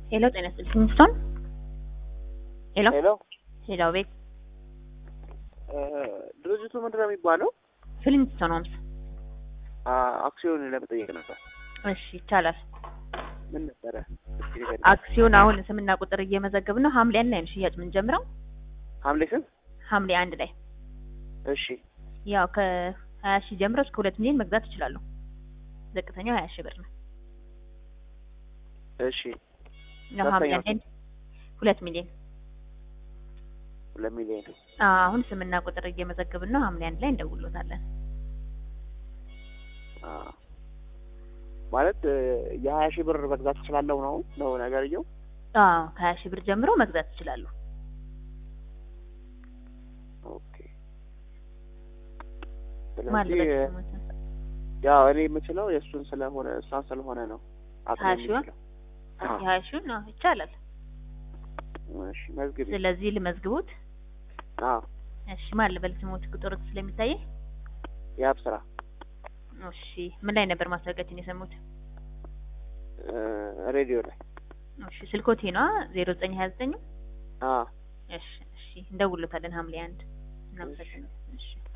ሄሎ ጤና ይስጥልኝ ኪንግስቶን ሄሎ ሄሎ ሄሎ ቤት ድርጅቱ ምንድን ነው የሚባለው? ፊሊንግስቶን ሆምስ አ- አክሲዮን ለመጠየቅ ነበር። እሺ ይቻላል ምን ነበረ? እስኪ ንገሪኝ። አክሲዮን አሁን ስምና ቁጥር እየመዘገብን ነው ሐምሌ አንድ ላይ ነው ሽያጭ የምንጀምረው ሐምሌ ስንት? ሐምሌ አንድ ላይ እሺ ያው ከሀያ ሺህ ጀምሮ እስከ ሁለት ሚሊዮን መግዛት ይችላሉ ዝቅተኛው ሀያ ሺህ ብር ነው እሺ ያው ሐምሌ ከፍተኛው አንድ ላይ ሁለት ሚሊዮን ሁለት ሚሊዮን አዎ፣ አሁን ስምና ቁጥር እየመዘገብን ነው ሐምሌ አንድ ላይ እንደውሎታለን አ፣ ማለት እ፣ የሀያ ሺህ ብር መግዛት እችላለሁ ነው ነው ነገርየው? አዎ ከሀያ ሺህ ብር ጀምሮ መግዛት ይችላሉ ኦኬ። ማለት ስለዚህ እ፣ ያው እኔ የምችለው የእሱን ስለሆነ እሷን ስለሆነ ነው አቅም ሀያ ሺዋ? የሚችለው። አዎ። የሀያ ሺውን ነው ይቻላል እሺ መዝግቢ። ስለዚህ ልመዝግቡት አዎ እሺ ማን ልበል ስሞት ቁጥር ስለሚታየኝ የአብ ስራ እሺ ምን ላይ ነበር ማስታወቂያችን የሰሙት እ፣ ሬዲዮ ላይ እሺ ስልኮቴ ነዋ ዜሮ ዘጠኝ ሀያ ዘጠኝ አዎ እሺ እሺ እንደውሎታለን ሐምሌ አንድ እናመሰግናለን እሺ